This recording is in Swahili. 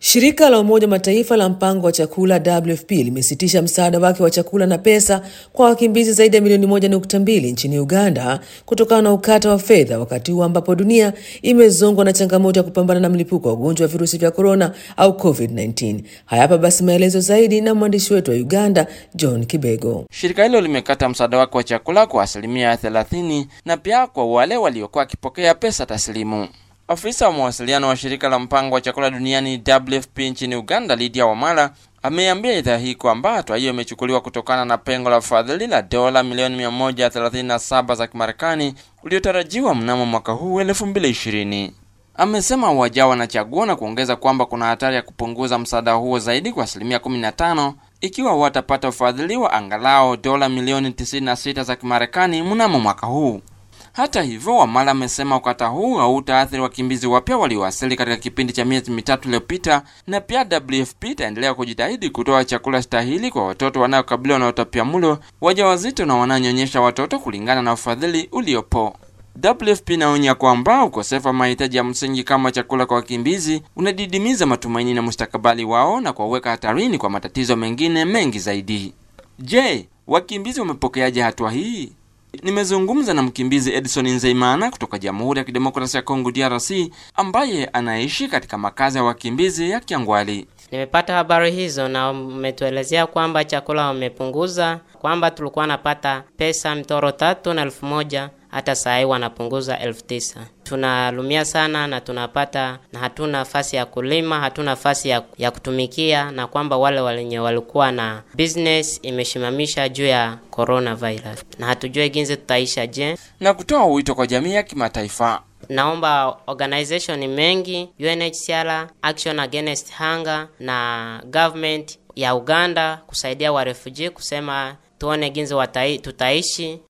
Shirika la Umoja Mataifa la mpango wa chakula WFP limesitisha msaada wake wa chakula na pesa kwa wakimbizi zaidi ya milioni moja nukta mbili nchini Uganda kutokana na ukata wa fedha, wakati huu ambapo dunia imezongwa na changamoto ya kupambana na mlipuko wa ugonjwa wa virusi vya korona au COVID-19. Hayapa basi maelezo zaidi na mwandishi wetu wa Uganda John Kibego. Shirika hilo limekata msaada wake wa chakula kwa asilimia 30 na pia kwa wale waliokuwa wakipokea pesa taslimu. Afisa wa mawasiliano wa shirika la mpango wa chakula duniani WFP nchini Uganda, Lydia Wamala ameambia idhaa hii kwamba hatua hiyo imechukuliwa kutokana na pengo la ufadhili la dola milioni 137 za Kimarekani uliotarajiwa mnamo mwaka huu 2020. Amesema wajao wanachagua na kuongeza kwamba kuna hatari ya kupunguza msaada huo zaidi kwa asilimia 15 ikiwa watapata ufadhili wa angalau dola milioni 96 za Kimarekani mnamo mwaka huu. Hata hivyo, Wamala amesema ukata huu hautaathiri wakimbizi wapya waliowasili katika kipindi cha miezi mitatu iliyopita, na pia WFP itaendelea kujitahidi kutoa chakula stahili kwa watoto wanaokabiliwa na utapiamlo, wajawazito na wananyonyesha watoto kulingana na ufadhili uliopo. WFP inaonya kwamba ukosefu wa mahitaji ya msingi kama chakula kwa wakimbizi unadidimiza matumaini na mustakabali wao na kuwaweka hatarini kwa matatizo mengine mengi zaidi. Je, wakimbizi wamepokeaje hatua hii? Nimezungumza na mkimbizi Edison Nzeimana kutoka Jamhuri ya Kidemokrasia ya Kongo DRC, ambaye anaishi katika makazi ya wakimbizi ya Kiangwali. Nimepata habari hizo na umetuelezea kwamba chakula wamepunguza, kwamba tulikuwa napata pesa mtoro tatu na elfu moja hata saa hii wanapunguza elfu tisa. Tunalumia sana na tunapata na hatuna nafasi ya kulima, hatuna nafasi ya, ya kutumikia, na kwamba wale wenye walikuwa na business imeshimamisha juu ya coronavirus, na hatujue ginzi tutaisha je, na kutoa wito kwa jamii ya kimataifa. Naomba organization mengi UNHCR, Action Against Hunger na government ya Uganda kusaidia wa refugee kusema tuone ginzi watai, tutaishi